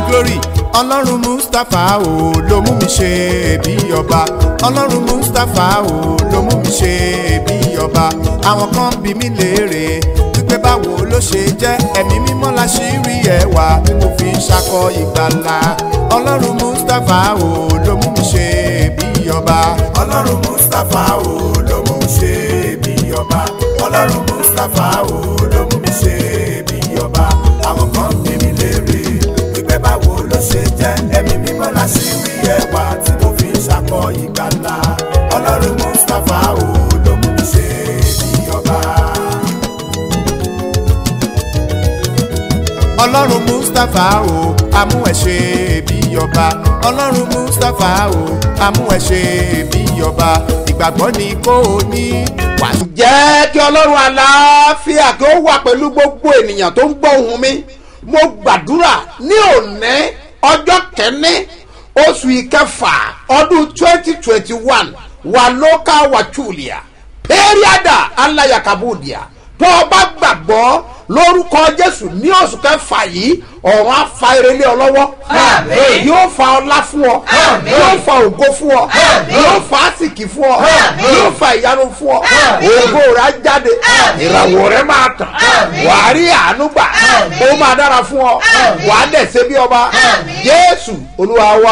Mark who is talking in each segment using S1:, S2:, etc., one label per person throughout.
S1: glory ọlọ́run mustapha o ló mú mi ṣe bí ọba ọlọ́run mustapha o ló mú mi ṣe bí ọba àwọn kan bí mi léèrè wípé báwo ló ṣe jẹ́ ẹ̀mí mímọ́ la ṣì rí ẹwà tí mo fi ń ṣakọ ìgbàlà ọlọ́run mustapha o ló mú mi ṣe bí ọba ọlọ́run mustapha o ló mú mi ṣe bí ọba ọlọ́run mustapha o ló mú mi ṣe bí ọba àwọn kan bí mi léèrè wípé báwo ló ṣe jẹ́ ẹ̀mí mímọ́ la ṣì rí ẹwà tí mo fi ń ṣakọ ìgbàlà ọlọ́run mustapha o ló mú mi ṣe bí ọba. ọlọ́run mustapha o amú ẹ ṣe bí ọba ọlọ́run mustapha o amú ẹ ṣe bí ọba ìgbàgbọ́ ni kò ní wà.
S2: jẹ́ kí ọlọ́run àlàáfíà kí ó wà pẹ̀lú gbogbo ènìyàn tó ń gbọ́ ohùn mi mo gbàdúrà ní òní ọjọ́ kẹ́ni oṣù ìkẹfà ọdún twenty twenty one wà lóka wàchúlìà pẹ́ríàdà aláyàkábùdìà tó o bá gbàgbọ́ lórúkọ jésù ní oṣù kẹfà yìí ọ̀run á fa erelé ọ lọ́wọ́
S3: Àmín.
S2: yóò fa ọlá fún ọ
S3: Àmín.
S2: yóò fa ògo fún ọ
S3: Àmín.
S2: yóò fa àsìkì fún ọ
S3: Àmín.
S2: yóò fa ìyanu fún ọ
S3: Àmín.
S2: ògo rẹ á jáde
S3: Àmín.
S2: ìràwọ̀ rẹ máa tàn
S3: Àmín.
S2: wàá rí àánú gbà
S3: Àmín.
S2: ó máa dára fún ọ
S3: Àmín.
S2: wàá dẹ̀ ṣe bí ọba
S3: Àmín.
S2: jésù olúwa wa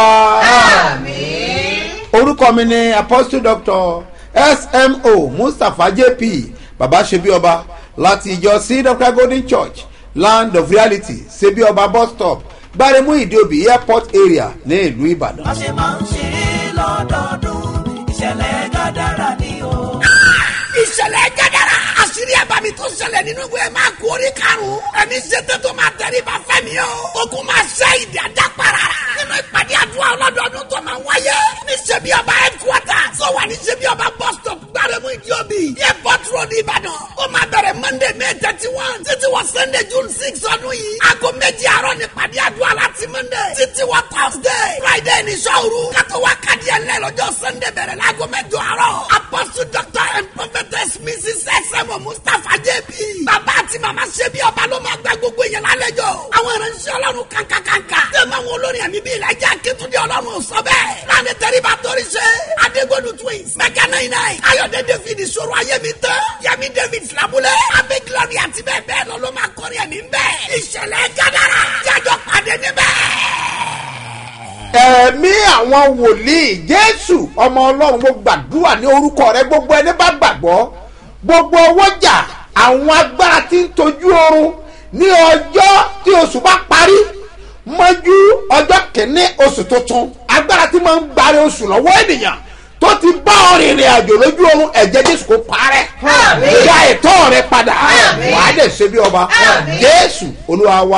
S3: Àmín.
S2: orúkọ mi ni apostle doctor smo mustapha jp baba ṣebí ọba láti ìjọ seed of christ golden church land of reality ṣebí ọba bus stop gbaremu ìdíòbí airport area ní ìlú ìbàdàn.
S4: bá ṣe máa ń ṣe é lọ́dọọdún ìṣẹ̀lẹ̀ gàdára ni o.
S5: ìṣẹ̀lẹ̀ gẹ́gẹ́rẹ́ àṣírí àbámi tó ṣẹlẹ̀ nínú ìwé máa kú orí karùn-ún ẹni ṣètò tó máa tẹ̀lé bá fẹ́mi o ogun máa ṣe ìdí ajá para nínú ìpàdé àdúrà ọlọ́dọọdún tó máa wáyé ní ṣebí ọba headquarters tó wà ní ṣebí ọba bus stop gbárẹ́mú ìdíòbí airport road ìbàdàn ó máa bẹ̀rẹ̀ monday may thirty one títí wọ sunday june six ọdún yìí aago méjì àárọ̀ ní ìpàdé àdúrà láti monday títí wọ thursday friday ní sọ́ọ̀rù kátó wá kàdí ẹ̀ lẹ́ lọ́jọ́ sunday bẹ̀rẹ̀ láago mẹ́jọ àárọ̀ apostle doctor and prophetess mrs sm mustapha jp bàbá àti màmá ṣe bí ọba ló máa gba gbogbo èèyàn lálejò àwọn ìránṣẹ́ ọlọ́run kankankanka tẹ̀mọ̀ àwọn olórin ẹ̀mí bíi ìlàjà akétúndé ọlọ́run sọ bẹ́ẹ̀ láàrin tẹ́ríba torí ṣe adégbòdù twins mẹ́kà náà náà ayọ̀dẹ david ìṣòro ayémi tán yẹmi david filabulẹ̀ abẹ́ glory àti bẹ́ẹ̀ bẹ́ẹ̀ lọ ló máa kọrin ẹ̀mí bẹ́ẹ̀ ìṣẹ̀lẹ̀ gádàrà jájọ pàdé níbẹ̀
S2: ẹ̀mí àwọn wòlíì jésù ọmọ ọlọ́run mo gbàdúrà ní orúkọ rẹ gbogbo ẹni bá gbàgbọ́ gbogbo ọwọ́jà àwọn agbára tí ń tojú oorun ní ọjọ́ tí oṣù bá parí mọ́jú ọjọ́ kìíní oṣù tuntun agbára tí máa ń gbari oṣù lọ́wọ́ ènìyàn tó ti bá ọrìn ìrìn àjò lójú oorun ẹ̀jẹ̀ jésù kò parẹ́
S3: Àmín.
S2: gba ẹ̀tọ́ rẹ padà
S3: Àmín.
S2: wàá dẹ̀ ṣe bí ọba
S3: Àmín.
S2: jésù olúwa wa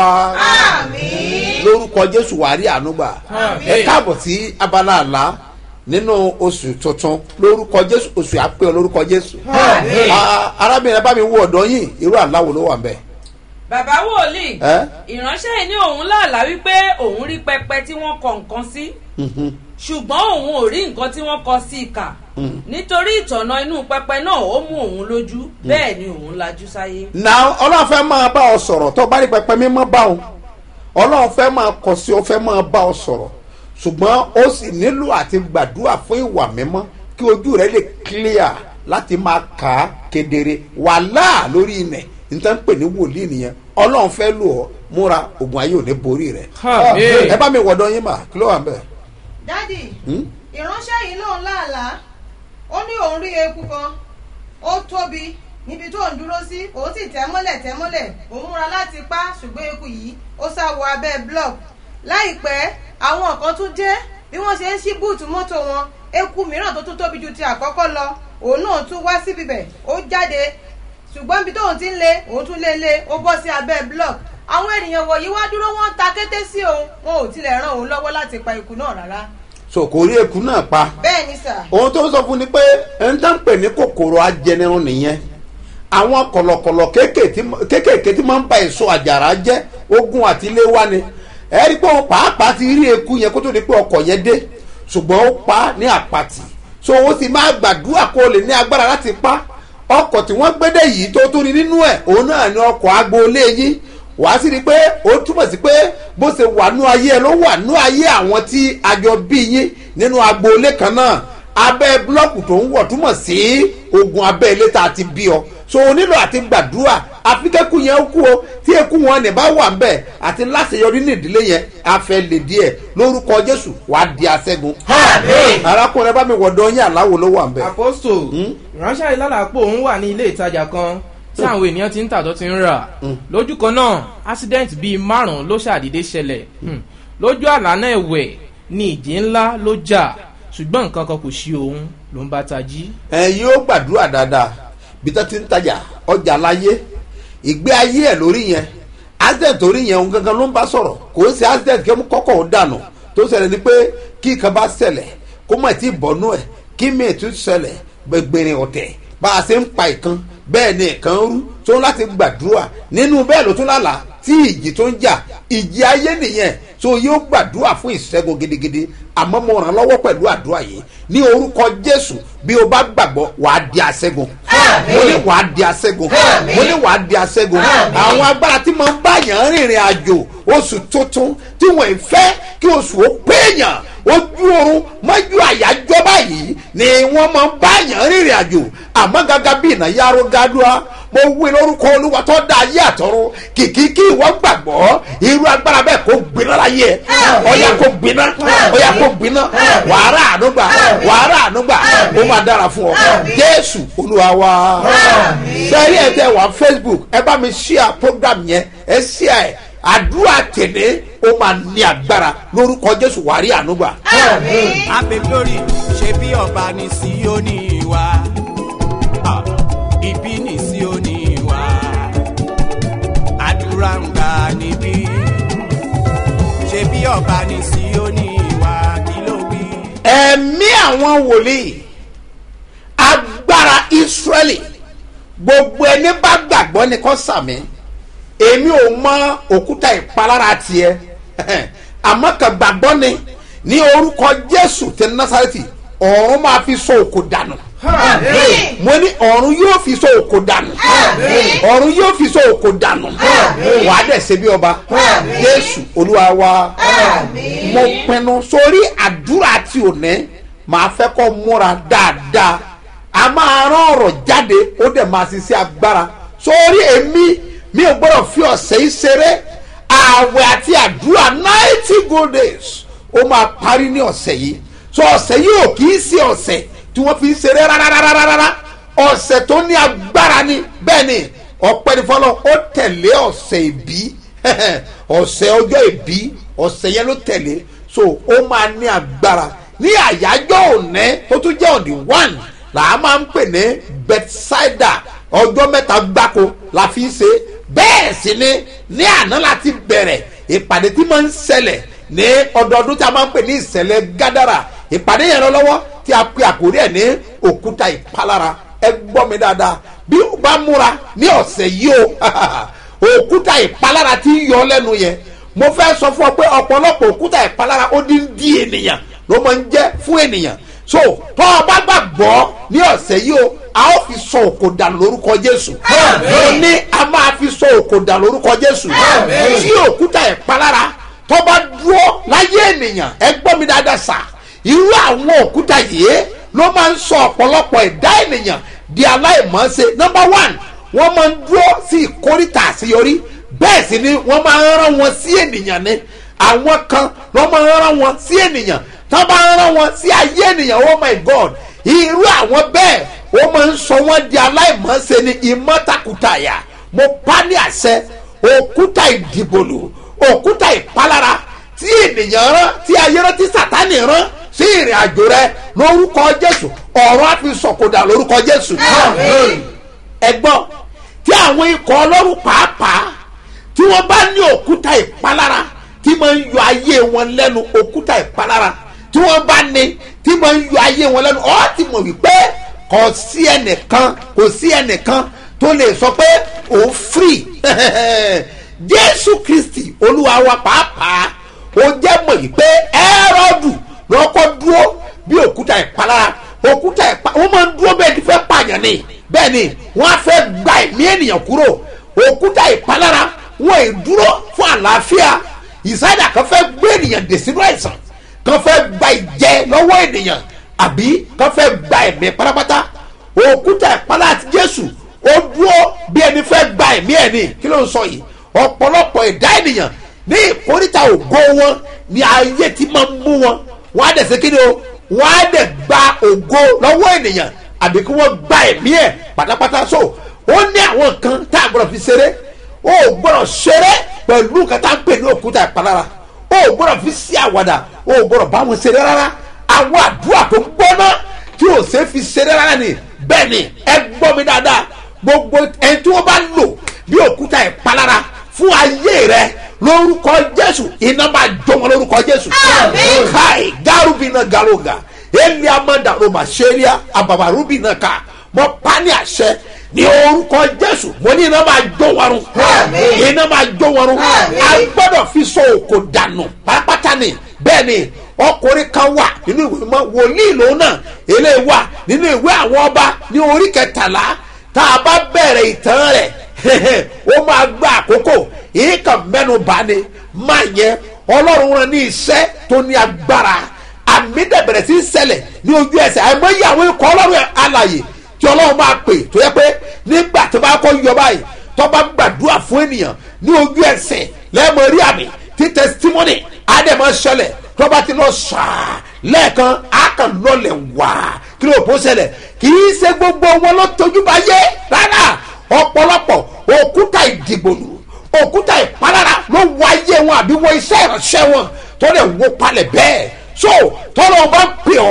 S3: Àmín.
S2: lórúkọ jésù wàá rí ànúgbà ẹ káàbọ̀ sí abala àlá nínú oṣù tuntun lórúkọ jésù oṣù àpè ọ lórúkọ jésù
S3: Àmín.
S2: Ah, arábìnrin bá mi wo ọ̀dọ́ yìí irú àláwo ló wà ń bẹ̀.
S6: bàbá wòlíì
S2: ẹ́
S6: ìránṣẹ́ yìí ní òun láàlá wípé òun rí pẹpẹ tí wọ́n kọ nǹkan sí ṣùgbọ́n òun ò rí nǹkan tí wọ́n kọ sí ìkà nítorí ìtọ̀nà inú pẹpẹ náà ó mú òun lójú bẹ́ẹ̀ ni òun lajú sáyé.
S2: na ọlọ́run fẹ́ máa bá ọ sọ̀rọ̀ tó bá rí pẹpẹ mímọ́ bá ọ ọlọ́run fẹ́ máa kọ sí ọ fẹ́ máa bá ọ sọ̀rọ̀ ṣùgbọ́n ó sì nílò àti gbàdúrà fún ìwà mímọ́ kí ojú rẹ lè clear láti máa kà á kedere wàhálà lórí ilẹ̀ níta ń pè ní wòlíì nìyẹn ọlọ́run fẹ́ lò ọ́ múra ogun ayé ò ní borí rẹ
S7: Àmín.
S2: ẹ bá mi wọ̀dọ̀ yín mà kí ló wà ń bẹ̀.
S8: dádì
S2: Hmm?
S8: ìránṣẹ́ yìí lòun láàlá ó ní òun rí eku kan ó tóbi níbi tó ń dúró sí òun sì tẹ́ mọ́lẹ̀ tẹ́ mọ́lẹ̀ òun múra láti pa ṣùgbọ́n eku yìí ó sá wọ abẹ́ block láìpẹ́ àwọn kan tún dé bí wọ́n ṣe ń ṣí búùtù mọ́tò wọn eku mìíràn tó tún tóbi ju ti àkọ́kọ́ lọ òun náà tún wá síbi bẹ̀ ó jáde ṣùgbọ́n ibi tóun ti ń lé òun tún lé lé ó bọ́ sí abẹ́ block àwọn ènìyàn wọ̀nyí wá dúró wọ́n ta kété sí òun wọn ò tilẹ̀ ràn òun lọ́wọ́ láti pa eku náà rárá
S2: so kò rí eku náà pa
S8: bẹ́ẹ̀ ni sà
S2: ohun tó ń sọ fún ni pé ẹni tó ń pè ní kòkòrò ajẹnirun nìyẹn àwọn kọ̀lọ̀kọ̀lọ̀ kéékèèké tí máa ń ba èso àjàrà jẹ́ ogun àti ilé wa ni ẹ rí i pé òun pàápàá ti rí eku yẹn kó tó di pé ọkọ̀ yẹn dé ṣùgbọ́n ó pa á ní àpàtì so ó sì máa gbàdúrà kó o lè ní agbára láti pa ọkọ̀ tí wọ́n gbédè yìí tó tún ní nínú ẹ̀ òun náà ni ọkọ̀ agboolé yín wàá sì rí i pé ó túmọ̀ sí pé bó ṣe wà nú ayé ẹ ló wà nú ayé àwọn tí àjọ bí yín nínú agboolé kan náà abẹ́ búlọ́ọ̀kù tó ń wọ̀ túmọ̀ sí ogun abẹ́ ilé tá a ti bí ọ so o nílò àti gbàdúrà àfikẹ́kù yẹn kú o tí ekú wọn ní bá wà ń bẹ̀ àti láṣeyọrí ní ìdílé yẹn afẹ́ lè díẹ̀ lórúkọ jésù wàá di aṣẹ́gun. arákùnrin bá mi wọ̀dọ̀ yín àláwo ló wà ń bẹ̀.
S7: aposto ìránṣẹ́ ìlàlàpọ̀ òun wà ní ilé ìtajà kan tí àwọn ènìyàn ti ń tà tó ti ń rà lójú kan náà accident bíi márùn-ún ló ṣàdédé ṣẹlẹ̀ Hmm. lójú àlá náà ẹ̀wẹ̀ ni ìjì ńlá ló jà ṣùgbọ́n nǹkan kan kò ṣí òun ló ń bá tají.
S2: ẹ̀yin ó gbàdúrà dáadáa bí tó ti ń tajà ọjà láyé ìgbé ayé ẹ̀ lórí yẹn accident torí yẹn òun gangan ló ń bá sọ̀rọ̀ kò ń ṣe accident kí kọ́kọ́ ó dànù tó ṣẹlẹ̀ ni pé kí nǹkan bá ṣẹlẹ̀ kó mọ̀ tí bọ̀nú ẹ̀ kí mi tún ṣẹlẹ̀ gbẹgbẹrin ọ̀tẹ̀ bá a ṣe ń pa ìkan bẹ́ẹ̀ ni ìkan ń rú tó ń láti gbàdúrà nínú bẹ́ẹ̀ ló tún lálàá tí ìjì tó ń jà ìjì ayé nìyẹn tó yóò gbàdúrà fún ìṣẹ́gun gidigidi àmọ́ mo ràn lọ́wọ́ pẹ̀lú àdúrà yìí ní orúkọ jésù bí o bá gbàgbọ́ wàá di aṣẹ́gun mo ní wàá di aṣẹ́gun mo ní wàá di aṣẹ́gun àwọn agbára tí mo ń bá yàn rìnrìn àjò oṣù tuntun tí wọ́n ń fẹ́ kí oṣù ó péyàn ojú oorun mọ́jú àyájọ́ báyìí ni wọ́n máa ń bá yàn rìnrìn àjò àmọ́ gàgà bí ìnà yàrá gádùá mo wí lórúkọ olúwa tó dá ayé àtọ̀run kìkì kí ìwọ gbàgbọ́ irú agbára bẹ́ẹ̀ kó gbiná láyé ẹ ọ̀yà kó gbiná ọ̀yà kó gbiná wàhálà ànúgbà wàhálà ànúgbà ó máa dára fún ọ jésù olúwa wa sẹ́yìn ẹ̀ tẹ́ wà facebook ẹ bá mi ṣíà program yẹn ẹ ṣíà ẹ̀ àdúrà tèlé ó máa ní agbára lórúkọ jésù wàrí ànúgbà.
S9: abe glory ṣe bí ọba ní síónì wa Ah, ibi ní síónì wa àdúrà ń gbà níbí ṣe bí ọba ní síónì wa kí ló wí.
S2: ẹ̀mí àwọn wòlíì agbára israẹli gbogbo ẹni bá gbàgbọ́ ni kò sàmì èmi ò mọ òkúta ìpalára tiẹ̀ àmọ́ kàn gbàgbọ́ ni ní orúkọ jésù tẹ násàrẹ́tì ọ̀run máa fi sọ òkò dànù mo ní ọ̀run yóò fi sọ òkò dànù ọ̀run yóò fi sọ òkò dànù wàá dẹ̀ ṣe bí ọba jésù olúwa wa mo pinnu sórí àdúrà tí ò ní màá fẹ́ kọ́ múra dáadáa a máa rán ọ̀rọ̀ jáde ó dẹ̀ máa ṣiṣẹ́ agbára sórí èmi mi ò gbọ́dọ̀ fi ọ̀sẹ̀ yìí ṣeré ààwẹ̀ àti àdúrà ninety good days ó máa parí ní ọ̀sẹ̀ yìí so ọ̀sẹ̀ yìí ò kì í ṣe ọ̀sẹ̀ tí wọ́n fi ń ṣeré rárárárárá ọ̀sẹ̀ tó ní agbára ni bẹ́ẹ̀ ni ọ̀pẹ́ ní fọlọ́ ó tẹ̀lé ọ̀sẹ̀ ìbí ọ̀sẹ̀ ọjọ́ ìbí ọ̀sẹ̀ yẹn ló tẹ̀lé so ó máa ní agbára ní àyájọ́ òní tó tún jẹ́ òní one là á máa ń pè ní bethsaida ọjọ́ mẹ́ta gbáko la fi ń ṣe bẹ́ẹ̀ sì ni ní àná láti bẹ̀rẹ̀ ìpàdé tí máa ń ṣẹlẹ̀ ní ọdọọdún tí a máa ń pè ní ìṣẹ̀lẹ̀ gádàrà ìpàdé yẹn lọ lọ́wọ́ tí a pe àkórí ẹ̀ ní òkúta ìpalára ẹ gbọ́ mi dáadáa bí o bá múra ní ọ̀sẹ̀ yìí o òkúta ìpalára ti ń yọ lẹ́nu yẹn mo fẹ́ sọ fún ọ pé ọ̀pọ̀lọpọ̀ òkúta ìpalára ó dín dí ènìyàn ló máa ń jẹ́ fún ènìyàn so tó o bá gbàgbọ́ ní ọ̀sẹ̀ yìí o a ó fi sọ òkò dànù lórúkọ jésù mo ní a máa fi sọ òkò dànù lórúkọ jésù tí òkúta ìpalára tó bá dúró láyé ènìyàn ẹ gbọ́ mi dáadáa sà irú àwọn òkúta yìí ló máa ń sọ ọ̀pọ̀lọpọ̀ ẹ̀dá ènìyàn di aláìmọ̀ọ́sẹ̀ number one wọ́n máa ń dúró sí ìkórìtà àṣeyọrí bẹ́ẹ̀ sì ni wọ́n máa ń rán wọn sí ènìyàn ni àwọn kan wọ́n máa ń rán wọn sí ènìyàn tó bá ń rán wọn sí ayé ènìyàn oh my god irú àwọn bẹ́ẹ̀ ó máa ń sọ wọ́n di aláìmọ̀ọ́sẹ̀ ni ìmọ̀tàkùtàyà mo pa ní àṣẹ òkúta ìdìbòlù òkúta ìpalára tí ènìyàn rán tí ayé rán tí sàtánì rán sí ìrìn àjò rẹ lórúkọ jésù ọ̀rọ̀ á fi sọ̀kòdà lórúkọ jésù ẹgbọ́n tí àwọn ikọ̀ ọlọ́run pàápàá tí wọ́n bá ní òkúta ìpalára tí máa ń yọ ayé wọn lẹ́nu òkúta ìpalára tí wọ́n bá ní tí máa ń yọ ayé wọn lẹ́nu ọ́ ti mọ̀ wípé kò sí ẹnìkan kò sí ẹnìkan tó lè sọ pé òun free jésù kristi olúwa wa pàápàá ó jẹ́ mọ̀ yìí pé ẹ́rọ́dù lọ́kọ́ dúró bí òkúta ìpalára òkúta ìpa wọ́n máa ń dúró bẹ́ẹ̀ ti fẹ́ pààyàn ni bẹ́ẹ̀ ni wọ́n á fẹ́ gba ẹ̀mí ènìyàn kúrò òkúta ìpalára wọn ì dúró fún àlàáfíà ìsáyà kan fẹ́ gbé ènìyàn dè sínú àìsàn kan fẹ́ gba ìjẹ lọ́wọ́ ènìyàn àbí kan fẹ́ gba ẹ̀mí pátápátá òkúta ìpalá àti jésù ó dúró bí ẹni fẹ́ gba ẹ̀mí ẹ̀ ní kí ló ń sọ yìí ọ̀pọ̀lọpọ̀ ẹ̀dá ènìyàn ní ìkórìtà ògo wọn ni ayé ti máa ń mú wọn wọn á dẹ̀ ṣe kí ni o wọn á dẹ̀ gba ògo lọ́wọ́ ènìyàn àbí kí wọ́n gba ẹ̀mí ẹ̀ pátápátá so ó ní àwọn kan tá a gbọ́dọ̀ fi ṣeré ó gbọ́dọ̀ ṣeré pẹ̀lú nǹkan tá a ń pè ní òkúta ìpalára ó gbọ́dọ̀ fi sí àwàdà ó gbọ́dọ̀ bá wọn ṣeré rárá àwọn àdúrà tó ń gbóná tí ò ṣe é fi ṣeré rárá ni bẹ́ẹ̀ ni ẹ gbọ́ mi dáadáa gbogbo ẹni tí wọ́n bá lò bí òkúta ìpalára fún ayé rẹ lórúkọ jésù iná máa jó wọn lórúkọ jésù káì gárùbínà gàlóga èmi amádàrúmà ṣẹlíà àbàbàrúbínà ká mọ pani àṣẹ ní orúkọ jésù mo ní iná máa jó wọn run iná máa jó wọn run a gbọdọ̀ fi so òkò dànù pátápátá ni bẹ́ẹ̀ ni ọkùnrin kan wà nínú ìwé mọ́ wòlíì lòun náà eléyìí wà nínú ìwé àwọn ọba ní orí kẹtàlá tá a bá bẹ̀rẹ̀ ìtàn rẹ̀ ó máa gba àkókò yìí kan mẹ́nu bá ni máa yẹ ọlọ́run rán ní iṣẹ́ tó ní agbára àmì dẹ̀bẹ̀rẹ̀ sí í ṣẹlẹ̀ ní ojú ẹsẹ̀ àìmọye àwọn ikọ̀ ọlọ́run alàyè tí ọlọ́run máa pè tó yẹ pé nígbà tó bá kọ́ yọ báyìí tó bá gbàdúrà fún ènìyàn ní ojú ẹsẹ̀ lẹ́ẹ̀mọ rí àmì tí testimony àdèmọ̀ ṣẹlẹ̀ tó bá ti lọ ṣáà lẹ́ẹ̀kan á kàn lọlẹ̀ wá kí ló bó ṣẹlẹ̀ kì í ṣe gbogbo wọn ló tójú bá yé rárá ọ̀pọ̀lọpọ̀ òkúta ìdìbòlù òkúta ìpalára ló wọ ayé wọn àbí wọ iṣẹ́ ìránṣẹ́ wọn tó lè wó palẹ̀ bẹ́ẹ̀ so tọ́lọ́ bá pè ọ́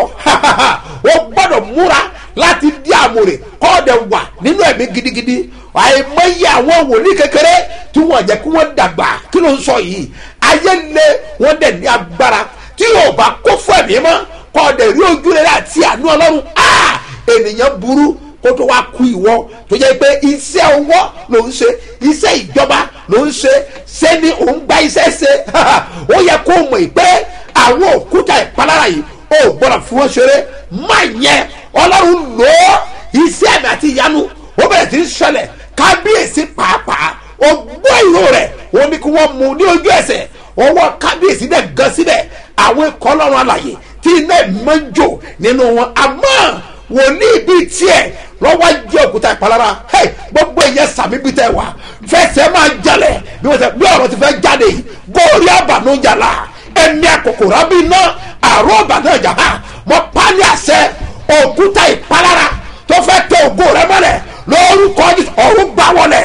S2: o gbọ́dọ̀ múra láti dí àmúre kọ́ ọ̀dẹ̀ wà nínú ẹ̀mí gidigidi àìmọye àwọn wòlíì kékeré tí wọ́n jẹ́ kí wọ́n dàgbà kí ló ń sọ yìí ayé lé wọ́n dẹ̀ ní agbára tí yóò bá kó fún ẹ̀mí mọ́ kọ́ ọ̀dẹ̀ rí ojú rẹ̀ àti àánú ọlọ́run ènìyàn burú kó tó wá ku ìwọ tó jẹ́ pé iṣẹ́ ọwọ́ ló ń ṣe iṣẹ́ ìjọba ló ń ṣe ṣé ni òun gba iṣẹ́ ṣe ó yẹ kó mọ̀ pé àwọn òkúta ìpalára yìí ó gbọ́dọ̀ fi wọ́n ṣeré má yẹn ọlọ́run lò ó iṣẹ́ àmì àti ìyanu ó bẹ̀rẹ̀ sí í ṣẹlẹ̀ kábíyèsí pàápàá ó gbọ́ ìró rẹ̀ ó ní kí wọ́n mú ní ojú ẹsẹ̀ ọwọ́ kábíyèsí dẹ̀ gan síbẹ̀ àwọn ikọ̀ ọlọ́run àlàyé tí iná ìmọ̀ ń jò nínú wọn àmọ́ wòlíì bíi tiẹ̀ lọ́wọ́ jẹ́ òkúta ìpalára hey, gbogbo ìyẹn sàmì bíi tẹ̀ wá fẹsẹ̀ máa jalẹ̀ bí wọ́n sẹ́ bí ọ̀rọ̀ ti fẹ́ jáde yìí góòrí àbànújàlá ẹ̀mí àkòkòrò àbí iná àrùn àbànújà ha mọ pálí àṣẹ òkúta ìpalára tó fẹ́ tẹ ògo rẹ mọ́lẹ̀ lórúkọ ọ̀run gbà wọlé.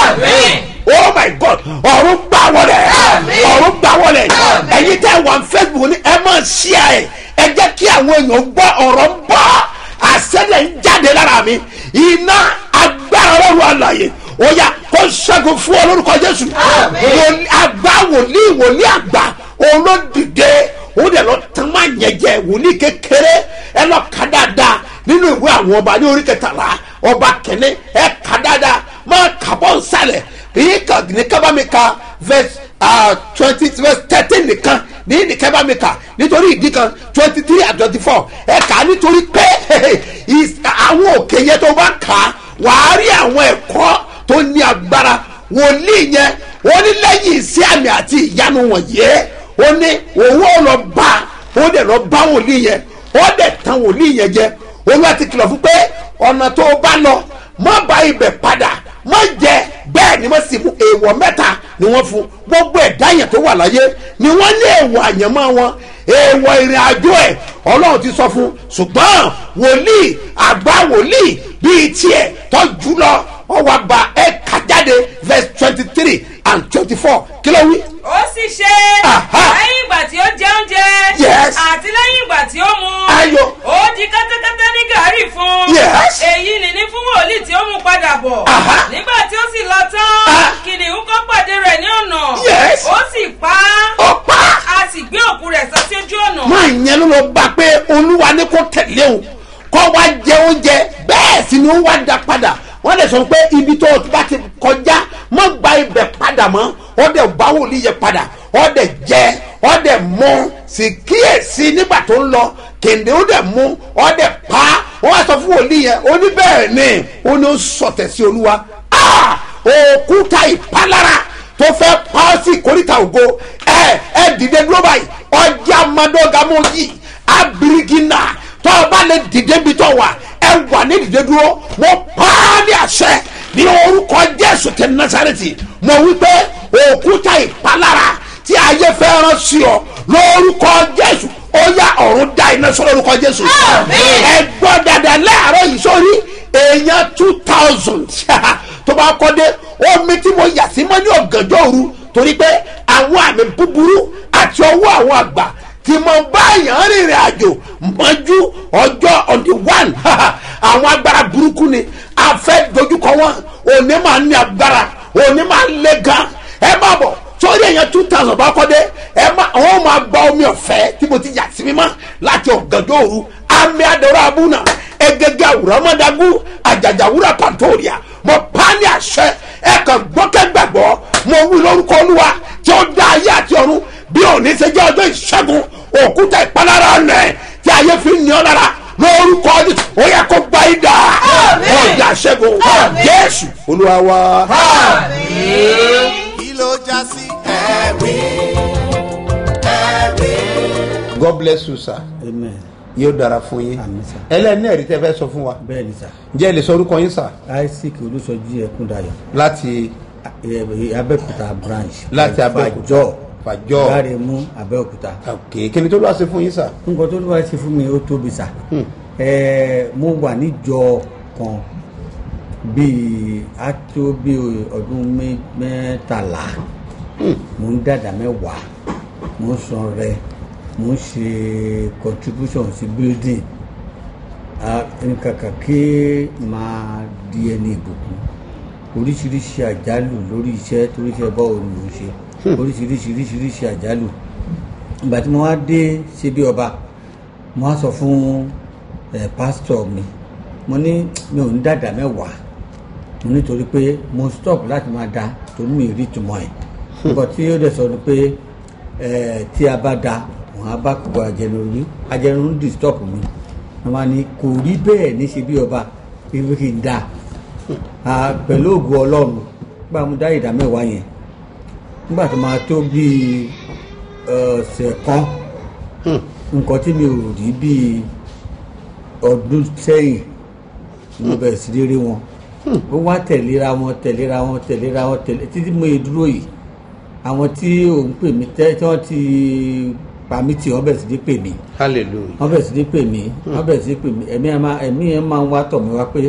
S2: oh my god ọ̀run gbà wọlé ọ̀run gbà wọlé ẹ̀yin tẹ́ wà facebook ní ẹ máa ṣíà ẹ̀ ẹ jẹ́ kí àwọn èèyàn gbọ́ ọ̀rọ̀ ń bọ́ àṣẹlẹ̀ ń jáde lára mi iná agbára ọlọ́run àlàyé ó yá kó ṣẹ́gun fún ọ lórúkọ jésù àgbà wòlíì wòlíì àgbà olódìdé ó dẹ̀ lọ tán máa yẹ̀jẹ̀ wòlíì kékeré ẹ lọ kà dáadáa nínú ìwé àwọn ọba ní orí kẹtàlá ọba kẹne ẹ kà dáadáa máa kà bọ́ nsàlẹ̀ èyí kà ní kábàmíkà verse twenty verse thirteen nìkan ní nìkan bá mi kà nítorí ìdí kan twenty three and twenty four ẹ kà á nítorí pé àwọn òkè yẹn tó bá kà á wàá rí àwọn ẹ̀kọ́ tó ní agbára wòlíì yẹn ó ní lẹ́yìn sí àmì àti ìyanu wọ̀nyí ó ní owó lọ bá ó dẹ̀ lọ bá wòlíì yẹn ó dẹ̀ tan wòlíì yẹn jẹ olúwa ti kìlọ̀ fún pé ọ̀nà tó bá lọ má bá ibẹ̀ padà má jẹ bẹ́ẹ̀ ni wọ́n sì mú èèwọ̀ mẹ́ta ni wọ́n fún gbogbo ẹ̀dá yẹn tó wà láyé ni wọ́n ní èèwọ̀ àyànmọ́ wọn èèwọ̀ ìrìn àjò ẹ̀ ọlọ́run ti sọ fún ṣùgbọ́n wòlíì àgbà wòlíì bíi tiẹ̀ tọ́jú lọ ọwọ́ àgbà ẹ̀ kà jáde verse twenty three and twenty four kí ló wí.
S6: ó sì ṣe lẹ́yìn ìgbà tí ó jẹ oúnjẹ
S2: Yes.
S6: àti lẹ́yìn ìgbà tí ó mu
S2: Ayọ̀.
S6: ó di kẹ́tẹ́kẹ́tẹ́ ní gàárì fún
S2: Yes.
S6: èyí nìní fún wòlíì tí ó mú padà bọ̀
S2: Aha.
S6: nígbà tí ó sì lọ tán
S2: Ah.
S6: kìnìún kọ́ pàdé rẹ̀ ní ọ̀nà
S2: Yes.
S6: ó sì pa á
S2: ó pa á
S6: a sì gbé òkú rẹ̀ sọ sí ojú ọ̀nà
S2: máa yẹn ló lọ bá pé olúwa ní kó tẹ̀lé o kọ́ wá jẹ oúnjẹ bẹ́ẹ̀ sì ni ó wá da padà wọ́n lè sọ pé ibi tó o bá ti kọjá mọ́ gba ibẹ̀ padà mọ́ ọ́ dẹ̀ bá wòlíì yẹ padà ọ́ dẹ̀ jẹ ọ́ dẹ̀ mú sì kíyèsí nígbà tó ń lọ kèndé ó dẹ̀ mú ọ́ dẹ̀ pa wọ́n wá sọ fún wòlíì yẹn ó ní bẹ́ẹ̀ ni ó ní ó sọ̀tẹ̀ sí olúwa Ah! òkúta ìpalára tó fẹ́ pa ọ́ sí ìkórìtà ògo ẹ ẹ dìde dúró báyìí ọjà amadọ́gàmọ́ yìí abirigina tó o bá lè dìde bí tó wà ẹ wà ní dìde dúró mo pa á ní àṣẹ ní orúkọ jésù tẹ nasareti mo wí pé òkúta ìpalára tí ayé fẹ́ rán sí ọ lórúkọ jésù ó yá ọ̀run dá iná sọ lórúkọ jésù ẹ gbọ́ dada láàárọ̀ yìí sórí èèyàn two thousand tó bá kọ́ dé omi tí mo yà sí mọ́ ní ọ̀gànjọ́ òru torí pé àwọn àmì búburú àti ọwọ́ àwọn àgbà tí mo bá èèyàn rìnrìn àjò mọ́jú ọjọ́ on the one àwọn agbára burúkú ni a fẹ́ dojúkọ wọn òní máa ní agbára òní máa lé gan ẹ má bọ̀ sórí èèyàn two thousand bá kọ́ dé ẹ má àwọn máa gba omi ọ̀fẹ́ tí mo ti yà sí mímọ́ láti ọ̀gànjọ́ òru àmì àdọ̀rọ̀ abúnà egege àwùrọ̀ mọ́dágún àjàjàwúrà pàtóríà mo pa ní àṣẹ ẹ kàn gbọ́kẹ́ gbàgbọ́ mo wí lórúkọ olúwa tí ó dá ayé àti ọ̀run bí òní ṣe jẹ́ ọjọ́ ìṣẹ́gun òkúta ìpalára ọ̀nẹ́ tí ayé fi ń ní ọ lára lórúkọ ọdún ó yẹ kó gba ìdá ọjà ṣẹ́gun jésù olúwa wa.
S1: kí ló já sí ẹ̀rí ẹ̀rí.
S2: god bless you sir
S10: amen
S2: yóò dára fún yín
S10: Àmín, sir.
S2: ẹlẹ́ni ẹ̀rí tẹ́ fẹ́ sọ fún wa
S10: bẹ́ẹ̀ ni sà
S2: ǹjẹ́ ẹ lè sọ orúkọ yín sir
S10: isaac olùsọjí ẹkúndayọ
S2: láti
S10: ẹ- abẹ́òkúta branch
S2: Láti Abẹ́òkúta.
S10: fàjọ
S2: Fàjọ́.
S10: gbáremú abẹ́òkúta
S2: ok kí ni tó lọ́wọ́ ṣe fún yín sir.
S10: nǹkan tó lọ́wọ́ ṣe fún mi ó tóbi sà ẹ mo wà níjọ kan bíi á tó bíi ọdún mẹ́- mẹ́tàlá mo ń dàdà mẹ́wàá mo ń san rẹ mo ń ṣe contribution sí building nǹkankan kí máa di ẹni ìbùkún oríṣiríṣi àjálù lórí iṣẹ́ torí iṣẹ́ bọ́ọ̀ ni mo ń ṣe oríṣiríṣi oríṣiríṣi àjálù ìgbà tí mo wá dé ṣe bí ọba mo wá sọ fún ẹ pásítọ̀ mi mo ní mi ò ní dàdà mẹ́wàá mo nítorí pé mo stop láti máa da torí mi rí ìtumọ̀ ẹ̀ nǹkan tí ó dẹ̀ sọ ni pé ẹ tí a bá da wọn á bá kókó ajẹnirun ajẹnirun disturb mi wọn máa ní kò rí bẹ́ẹ̀ ní ṣe bí ọba ibi kì í da Ah, pẹ̀lú ògùn ọlọ́run nígbà mo dá ìdá mẹ́wàá yẹn nígbà tó máa tó bíi ọ̀sẹ̀ kan nǹkan tí mi ò rí bíi ọdún sẹ́yìn ni mo bẹ̀rẹ̀ sí ní rí wọn ó wá tẹ̀léra wọn tẹ̀léra wọn tẹ̀léra wọn tẹ̀lé títí mo yẹ dúró yìí àwọn tí òun pè mí tẹ́ tí wọ́n ti pa mí tì wọ́n bẹ̀rẹ̀ sí ní pè mí
S2: hallelujah.
S10: wọ́n bẹ̀rẹ̀ sí ní pè mí wọ́n bẹ̀rẹ̀ sí ní pè mí ẹ̀mí ẹ̀ máa ẹ̀mí ẹ̀ máa ń wá tọ̀ mí wá pé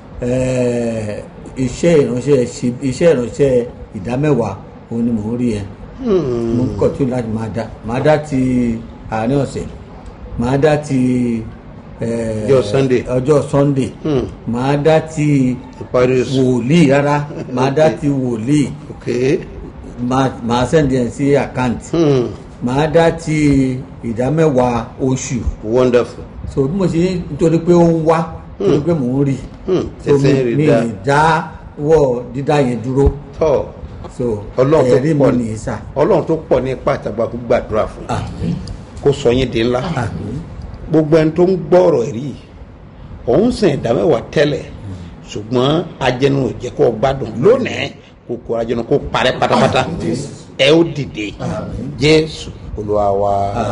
S10: ẹ̀ẹ́, iṣẹ́ ìránṣẹ́ ṣe- iṣẹ́ ìránṣẹ́ ìdámẹ́wàá òun ni mò ń rí ẹ mo ń kọ̀ tí ó láti máa dá máa dá ti àárín ọ̀sẹ̀ máa dá ti ẹ̀ẹ́,
S2: Ọjọ́ Sunday.
S10: ọjọ́ sunday
S2: Hmm.
S10: máa dá ti
S2: ìparí oṣù.
S10: wòlíì rárá máa dá ti wòlíì
S2: ok.
S10: máa máa sẹ́ndì ẹ̀ sí àkáǹtì
S2: Hmm.
S10: máa dá ti ìdámẹ́wàá oṣù
S2: wonderful.
S10: so bí mo ṣe ní nítorí pé ó ń wá nítorí pé mò ń rí
S2: Hmm.
S10: so mi
S2: ẹsẹ̀ rí
S10: mi
S2: dá.
S10: ì dá wọ́ dídá yẹn dúró
S2: tọ́
S10: so
S2: ọlọ́run tó
S10: ẹ̀rí mi
S2: pọ̀
S10: nìyí sà
S2: ọlọ́run tó pọ̀ ní ipá àtàgbà kó gbàdúrà fún un.
S10: àmín
S2: kó sọ yín di ńlá.
S10: àmín
S2: gbogbo ẹni tó ń gbọ́ ọ̀rọ̀ ẹ̀rí yìí òun sìn ìdámẹ́wàá tẹ́lẹ̀ ṣùgbọ́n ajẹnu ò jẹ́ kó o gbádùn lónìí kòkò ajẹnu kó parẹ́ pátápátá ẹ ó dìde jésù olúwa wa.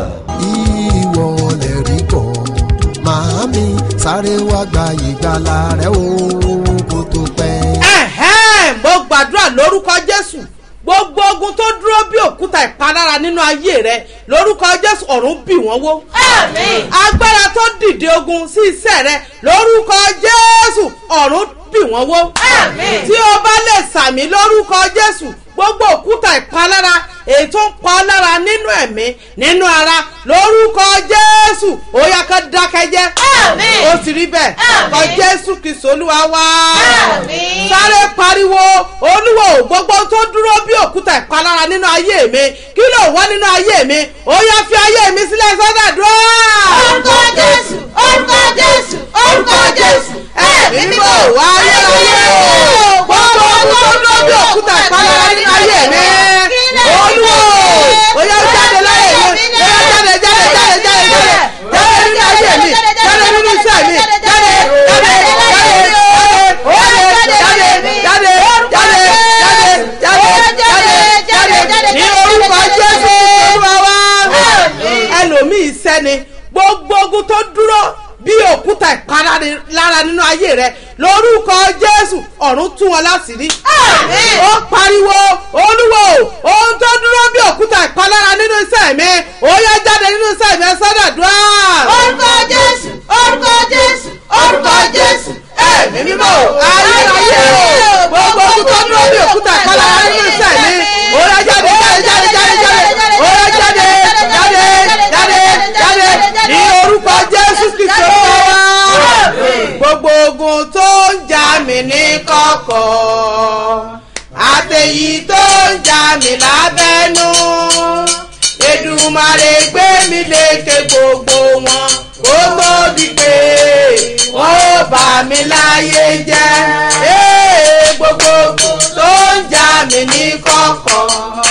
S11: ìwọ lè rí kọ́ màámi sáré wá gba ìgbàlà rẹ o kó tó pẹ́.
S5: ẹ̀hẹ́n mo gbàdúrà lórúkọ jésù gbogbo ogun tó dúró bí òkúta ìpalára nínú ayé rẹ lórúkọ jésù ọ̀run bì wọ́n wó. agbára tó dìde ogun sí iṣẹ́ rẹ lórúkọ jésù ọ̀run bì wọ́n wó. tí o bá lè sàmì lórúkọ jésù gbogbo òkúta ìpalára èyí tó ń pa ọ́ lára nínú ẹ̀mí nínú ara lórúkọ jésù ó yá ká dákẹ́jẹ́. ó sì rí bẹ́ẹ̀ kọ jésù kìsọ̀ olúwa wá. sáré pariwo olúwo gbogbo tó dúró bí òkúta ìpalára nínú ayé mi kí ló wá nínú ayé mi ó yá fi ayé mi sílẹ̀ sọ́dọ̀ dúró. orúkọ jésù orúkọ jésù orúkọ jésù ẹ̀mí mímọ́ wá ayé ayé gbogbo tó dúró bí òkúta ìpalára nínú ayé mi olúwo ó yá jáde láyé mi ó yá jáde jáde jáde jáde jáde jáde nínú ayé mi jáde nínú iṣẹ́ mi jáde jáde jáde jáde ó yá jáde jáde jáde jáde jáde jáde jáde
S12: lórúkọ jésù ọ̀run tún wọn láṣìírí. ó pariwo olúwo ohun tó dúró bí òkúta ìpalára nínú iṣẹ́ mi ó yá jáde nínú iṣẹ́ mi ẹ sọ́dọ̀dúrà.
S3: orúkọ jésù orúkọ jésù orúkọ jésù ẹ̀mí mímọ́
S12: ayérayé gbogbo ohun tó dúró bí òkúta ìpalára nínú iṣẹ́ mi ó yá jáde jáde jáde jáde jáde ó yá jáde jáde jáde jáde ní orúkọ jésù kristu olúwa gbogbo ogun tó ń jà mí ní kọ̀kọ̀ àtẹ̀yí tó ń jà mí lábẹ́nú èdùmàrè gbé mi lékè gbogbo wọn kó tó di pé wọ́n ó bà mí láyé jẹ́ Ee, gbogbo ogun tó ń jà mí ní kọ̀kọ̀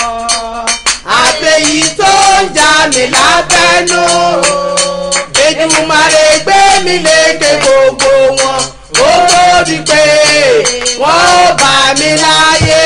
S12: àtẹ̀yí tó ń jà mí lábẹ́nú èdùmàrè gbé mi lékè gbogbo wọn ó tó di pé wọ́n ó bà mí láyé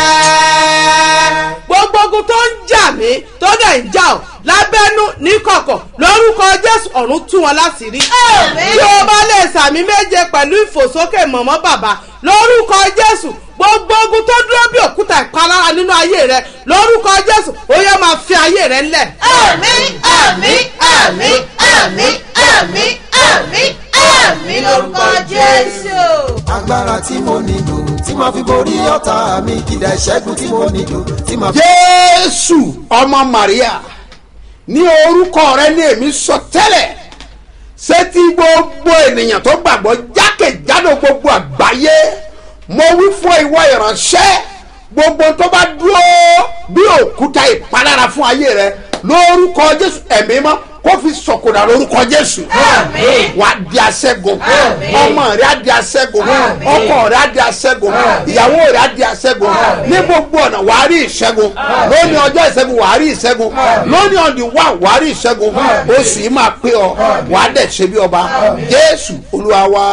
S12: jẹ́. gbogbo ogun tó ń jà mí tó dẹ̀ ń jà ọ́ lábẹ́nú níkọ̀kọ̀ lórúkọ jésù ọ̀run tú wọn láti rí. tí o bá lè sàmì méje pẹ̀lú ìfòsókè mọ̀mọ́ bàbá lórúkọ jésù gbogbo ogun tó dúró bí òkúta ìpalára nínú ayé rẹ lórúkọ jésù ó yẹ máa fi ayé rẹ ńlẹ̀.
S3: àmín àmín àmín àmín àmín àmín àmín lórúkọ jésù.
S11: agbára tí mo nílò tí màá fi borí ọ̀tá mi kìdá ìṣẹ́gun tí mo nílò tí màá fi.
S2: jésù ọmọ maria ní orúkọ rẹ ní èmi sọ tẹ́lẹ̀ ṣé tí gbogbo ènìyàn tó gbàgbọ́ jákèjádò gbogbo àgbáyé mo wí fún ìwọ ìránṣẹ́ gbogbo tó bá dúró bí òkúta ìpalára fún ayé rẹ lórúkọ jésù ẹ̀mí mọ́ kó fi sọ̀kòdà lórúkọ jésù wà á di aṣẹ́gun ọmọ rẹ á di aṣẹ́gun ọkọ rẹ á di aṣẹ́gun ìyàwó rẹ á di aṣẹ́gun ní gbogbo ọ̀nà wà á rí ìṣẹ́gun lónìí ọjọ́ ìṣẹ́gun wà á rí ìṣẹ́gun lónìí ọ̀dì wà wà á rí ìṣẹ́gun oṣù yìí máa pé ọ wà á dẹ̀ ṣe bí ọba jésù olúwa wa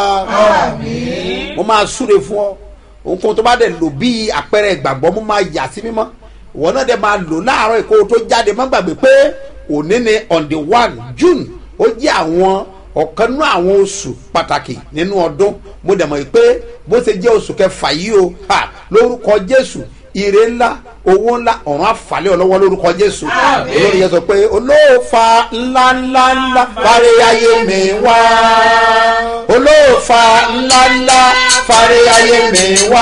S2: mo máa súre fún ọ ohunkóhun tó bá dẹ̀ lò bí àpẹẹrẹ ìgbàgbọ́ mo máa yà sí mímọ́ ìwọ náà dẹ̀ máa lò láàárọ̀ ìkó tó jáde má gbàgbé pé òní ni on the one june ó jẹ́ àwọn ọ̀kan nínú àwọn oṣù pàtàkì nínú ọdún mo dẹ̀ mọ̀ pé bó ṣe jẹ́ oṣù kẹfà yìí o ha lórúkọ jésù ire ńlá owó ńlá ọ̀run àfàlẹ́ ọlọ́wọ́ lórúkọ jésù olórí yẹn sọ pé olóòfà ńlá ńlá ńlá parí ayé mi wá olóòfà ńlá ńlá parí ayé mi wá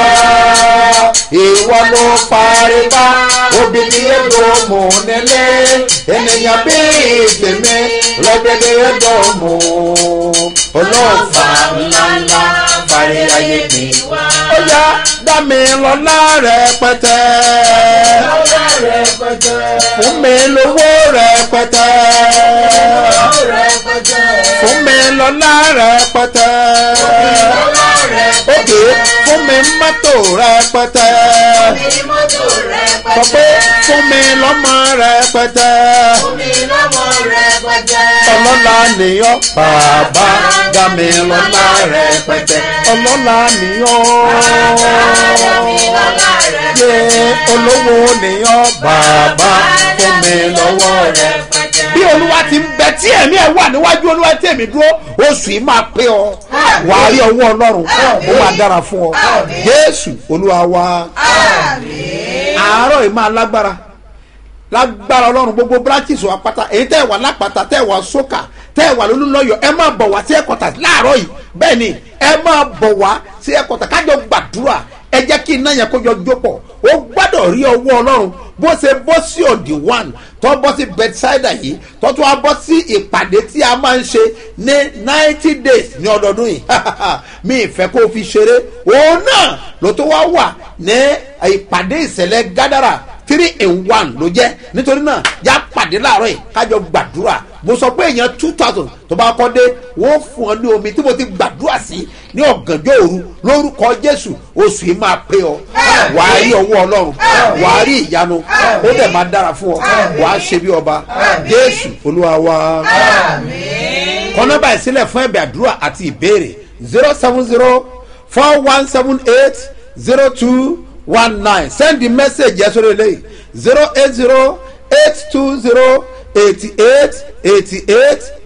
S2: ìwọ ló parí bá obìnrin ẹ̀dọ̀ mọ̀ nílé ènìyàn bí tèmi lọ́gbẹ̀dẹ̀ ẹ̀dọ̀ mọ̀ olóòfà ńlá ńlá parí ayé mi wá. ó yá dá mi lọ́lá rẹpẹtẹ fún mi lówó rẹpẹtẹ fún mi lọ́lá rẹpẹtẹ òkè fún mi mọ́tò rẹpẹtẹ sọ pé fún mi lọ́mọ rẹpẹtẹ ọlọ́lá nìyọ́ bàbá dá mi lọ́lá rẹpẹtẹ ọlọ́lá nìyọ́ yé olówó nìyọ́ bàbá fún mi lọ́wọ́ rẹ. bí olúwa ti ń bẹ tí ẹ̀mí ẹ̀ wà níwájú olúwa tí èmi dúró oṣù yìí máa pé ọ wàá rí ọwọ́ ọlọ́run ó máa dára fún ọ jésù olúwa wa àárọ̀ yìí máa lágbára lágbára ọlọ́run gbogbo branches wa pátá èyí tẹ́ ẹ̀ wà lápáta tẹ́ ẹ̀ wà sókà tẹ́ ẹ̀ wà lólúlọ́yọ̀ ẹ máa bọ̀ wá sí ẹ̀kọ́tà láàárọ̀ yìí bẹ́ẹ̀ ni ẹ máa bọ̀ wá sí ẹ̀kọ́tà kájọ gbàdúrà ẹ jẹ́ kí iná yẹn kó jọ jópọ̀ ó gbọ́dọ̀ rí ọwọ́ ọlọ́run bó ṣe bọ́ sí òdì one tó bọ́ sí bedside yìí tó tún wá bọ́ sí ìpàdé tí a máa ń ṣe ní ninety days ní ọdọọdún yìí mi ìfẹ́ kó o fi ṣeré òun náà ló tó wá wà ní ìpàdé ìṣẹ̀lẹ̀ gádàrà three in one ló jẹ́ nítorí náà yá pàdé láàárọ̀ yìí kájọ gbàdúrà mo sọ pé èèyàn two thousand tó bá kọ́ dé wọ́n fún ọ ní omi tí mo ti gbàdúrà sí ní ọ̀gànjọ́ òru lórúkọ jésù oṣù yìí máa pé ọ wàá rí ọwọ́ ọlọ́run wàá rí ìyanu ó dẹ̀ máa dára fún ọ wàá ṣe bí ọba jésù olúwa wa kọ́nọ́bà ìsílẹ̀ fún ẹ̀bẹ̀ àdúrà àti ìbéèrè zero seven zero four one seven eight zero two one nine send the message yẹn sórí eléyìí zero eight zero eight two zero eighty eight eighty eight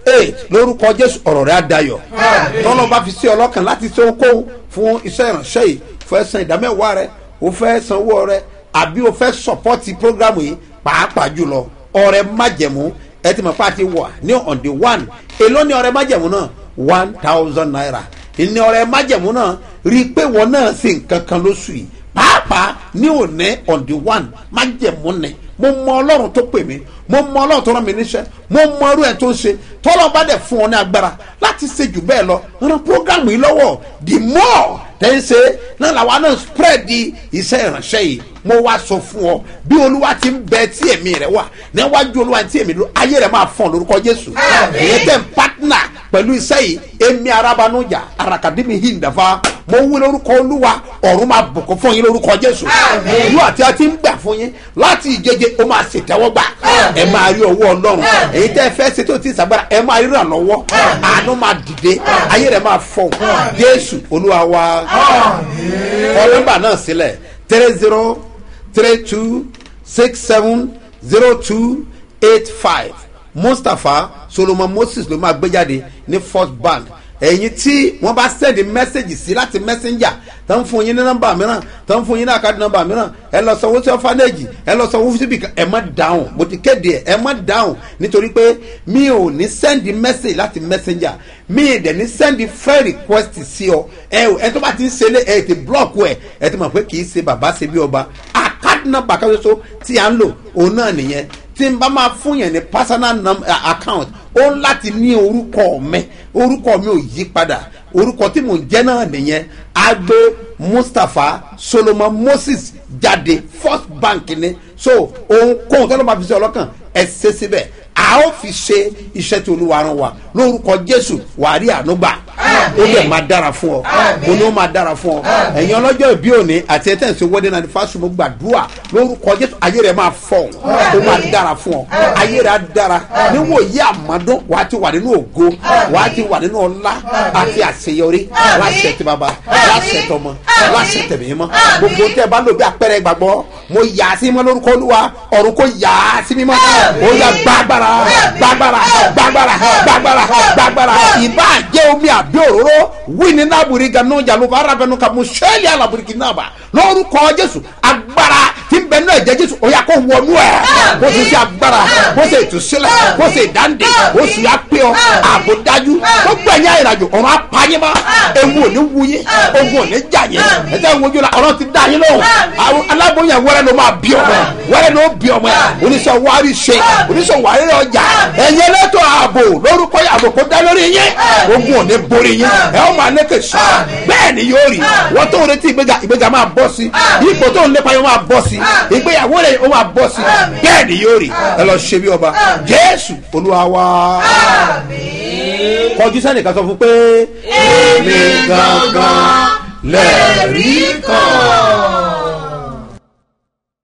S2: ee lórúkọ jésù ọ̀rọ̀ rẹ̀ á dayọ̀ tọ́lọ́ bá fi sí ọlọ́kàn láti ṣe ohunkóhun fún iṣẹ́ ìránṣẹ́ yìí fẹ́ san ìdámẹ́wàá rẹ o fẹ́ sanwó rẹ àbí o fẹ́ sọ̀pọ́tì prógrámù yìí pàápàá jùlọ ọrẹ májẹ̀mú ẹ ti mọ̀ pé a ti wà ní on the one èló ni ọrẹ májẹ̀mú náà one thousand naira ìní ọrẹ májẹ̀mú náà rí i pé wọn náà ṣe nǹkan kan lóṣù yìí pàápàá ní òní on the one májẹ̀mú ni mo mọ ọlọ́run tó pè mí mo mọ ọlọ́run tó rán mi níṣẹ́ mo mọ ọrú ẹ̀ tó ń ṣe tọ́lọ́ bá dẹ̀ fún ọ ní agbára láti ṣe jù bẹ́ẹ̀ lọ ran programu yìí lọ́wọ́ the more tẹ́ ń ṣe náà làwa náà spread di iṣẹ́ ìránṣẹ́ yìí mo wá sọ fún ọ bí olúwa ti ń bẹ tí èmi rẹ wà níwájú olúwa tí èmi lọ ayé rẹ máa fọn lórúkọ jésù èyí tẹ̀ ń pátánà pẹ̀lú iṣẹ́ yìí èmi arabanujà arakadimi hindafa mo wí lórúkọ olúwa ọ̀run máa bùkún fún yín lórúkọ jésù ìlú àti àti ń gbà fún yín láti ìjẹjẹ ó máa ṣètẹ́wọ́gbà ẹ máa rí ọwọ́ ọlọ́run èyí tẹ́ ẹ fẹ́ ṣe tó ti ṣàgbára ẹ máa ríran lọ́wọ́ àánú máa dìde ayé rẹ máa fọ jésù olúwa wa kọ nọ́mbà náà sílẹ̀ three zero three two six seven zero two eight five mustapha solomon moses ló máa gbé jáde ní first bank ẹ̀yin tí wọ́n bá sẹ́ndì mẹ́sẹ̀gì sí láti messenger tó ń fún yín ní nọ́mbà mìíràn tó ń fún yín ní àkáàdì nọ́mbà mìíràn ẹ lọ sanwó sí ọ̀fánẹ́jì ẹ lọ sanwó síbi kan ẹ má dáhùn mo ti kéde ẹ ẹ má dáhùn nítorí pé mi ò ní sẹ́ndì mẹ́sẹ̀gì láti messenger mi ì dẹ̀ ní sẹ́ndì friend request sí ọ ẹ ẹ tó bá ti ń ṣe lé ẹ ti block ẹ ẹ ti mọ̀ pé kì í ṣe bàbá ṣe bí ọba àkáàdì nọ́mbà kan ṣoṣo tí à ń lò òun náà nìyẹn tí n bá máa fún yẹn ní personal num- uh, account ó ń láti ní orúkọ mi orúkọ mi ò yí padà orúkọ tí mò ń jẹ́ náà nìyẹn agbe mustapha solomon moses jáde first bank ni so ohunkóhun tó ló máa fi ṣe ọlọ́kàn ẹ ṣe síbẹ̀ a ó fi ṣe iṣẹ́ tí olúwa rán wa lórúkọ jésù wàá rí ànúgbà ó lè máa dára fún ọ mo ní ó máa dára fún ọ ẹ̀yin ọlọ́jọ́ ìbí òní àti ẹ̀ tẹ̀sí wedding anniversary mo gbàdúrà lórúkọ jésù ayé rẹ̀ máa fọ̀ ó máa dára fún ọ ayé rẹ̀ á dára níwò yí àmọ́dún wàá ti wà nínú ògo wàá ti wà nínú ọlá àti àṣeyọrí láṣẹ ti bàbá láṣẹ tọmọ láṣẹ tẹ̀mí mọ́ gbogbo tẹ́ ẹ bá lò bí apẹ̀rẹ̀ gbàgbọ́ mo yà á sí mọ́ lórúkọ olúwa ọ̀run kò yà á sí mímọ́ ó yà gbàgbára gbàgbára gbàgbára gbàgbára gbàgbára ìbá jẹ́ omi àbí òróró wíní nábùrí ganu jàlùbọ̀ arábẹ́nu ka mo sẹ́ẹ̀lì alábùrìkì náà bá lórúkọ jésù agbára tí ń bẹ náà jẹ́ jésù ó yà kó wọnú ẹ̀ kó tún sí agbára kó sì ìtúsílẹ̀ kó sì ìdáǹdè kó sì yà pé ọ ààbò dájú kó gbẹ̀yìn àyìnàjò ọ̀run apáyé má ewu ò ní wúyé ogun ò ní jà yẹn ẹ̀jẹ̀ ń wojú la ọ̀run ti dá yín lóhùn àwọn aláboyún wẹ́rẹ́ ló máa bí ọmọ ẹ̀ wẹ́rẹ́ ló bí ọmọ ẹ̀ oníṣẹ́ wárí ṣe oníṣẹ́ wárí ọjà ẹ̀yẹ lẹ́tọ̀ ààbò lórúkọ ààbò kó dá lórí yín ogun ò ní borí yín ẹ̀ ọ́ máa lékè sá bẹ́ẹ̀ ni yóò rí wọ́n tó ń retí ìgbéga ìgbéga máa bọ́ sí ipò tó ń lépa yóò máa bọ́ sí ìgbéyàwó rẹ̀ ó máa bọ́ sí bẹ́ẹ̀ ni yóò rí ẹ lọ ṣe bí ọba jésù olúwa wa kọjú sẹ́nìkan sọ fún pé èmi gangan lẹ́ẹ̀rí kan.